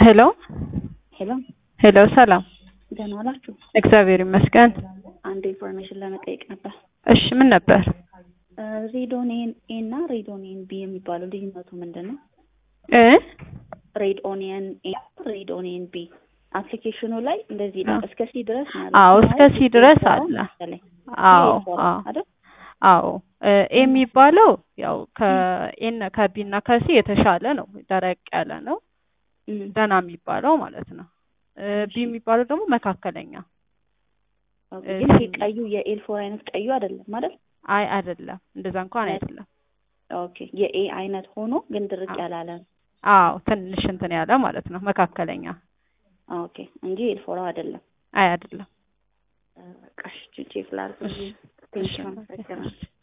ሄሎ ሄሎ ሄሎ፣ ሰላም ደህና ዋላችሁ? እግዚአብሔር ይመስገን። አንድ ኢንፎርሜሽን ለመጠየቅ ነበር። እሺ ምን ነበር? ሬዶኔን ኤ እና ሬዶኔን ቢ የሚባለው ልዩነቱ ምንድን ነው? እ ሬድ ኦኒየን ኤ ሬድ ኦኒየን ቢ አፕሊኬሽኑ ላይ እንደዚህ ነው። እስከ ሲ ድረስ ማለት አዎ፣ ነው። እስከ ሲ ድረስ አለ። አዎ አዎ አይደል? አዎ ኤ የሚባለው ያው ከኤን ከቢ እና ከሲ የተሻለ ነው፣ ደረቅ ያለ ነው፣ እም፣ ደህና የሚባለው ማለት ነው። ቢ የሚባለው ደግሞ መካከለኛ። ኦኬ። ግን ይሄ ቀዩ የኤልፎር አይነት ቀዩ አይደለም ማለት አይ አይደለም፣ እንደዛ እንኳን አይደለም። ኦኬ። የኤ አይነት ሆኖ ግን ድርቅ ያላለ ነው። አዎ ትንሽ እንትን ያለ ማለት ነው፣ መካከለኛ። ኦኬ እንጂ ኤልፎራ አይደለም። አይ አይደለም። በቃ እሺ፣ ቼክ ላድርግ። ቴንሽን